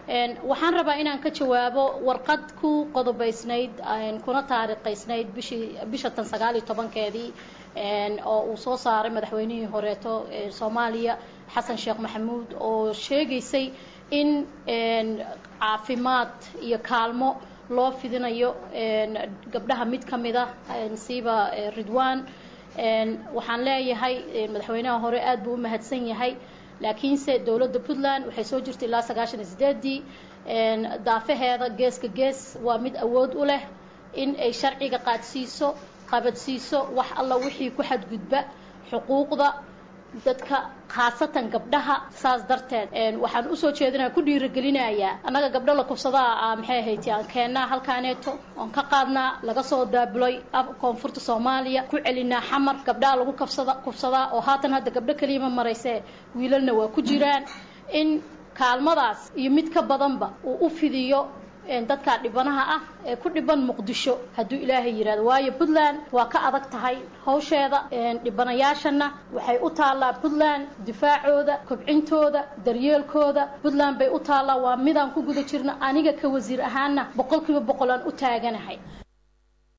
waxaan rabaa inaan ka jawaabo warqad ku qodobaysnayd kuna taariikhaysnayd bishii bisha tan sagaal iyo tobankeedii oo uu soo saaray madaxweynihii horeeto soomaaliya xasan sheekh maxamuud oo sheegaysay in caafimaad iyo kaalmo loo fidinayo gabdhaha mid ka mid a nasiiba ridwan waxaan leeyahay madaxweynaha hore aad buu u mahadsan yahay laakiinse dowladda puntland waxay soo jirtay ilaa sagaashan iyo sideedii daafaheeda geeska gees waa mid awood u leh in ay sharciga qaadsiiso qabadsiiso wax alla wixii ku xadgudba xuquuqda dadka khaasatan gabdhaha saas darteed waxaan usoo jeedinaya ku dhiiragelinayaa annaga gabdho la kubsadaa maxay ahayd aan keennaa halkaaneeto oon ka qaadnaa laga soo daabulay koonfurta soomaaliya ku celinaa xamar gabdhaha lagu kabsada kubsadaa oo haatan hadda gabdho keliyama maraysee wiilalna waa ku jiraan in kaalmadaas iyo mid ka badanba uu u fidiyo dadka dhibanaha ah ee ku dhiban muqdisho hadduu ilaahay yidhahdo waayo puntland waa ka adag tahay hawsheeda dhibanayaashana waxay u taallaa puntland difaacooda kobcintooda daryeelkooda puntland bay u taallaa waa midaan ku guda jirno aniga ka wasiir ahaana boqol kiiba boqol aan u taaganahay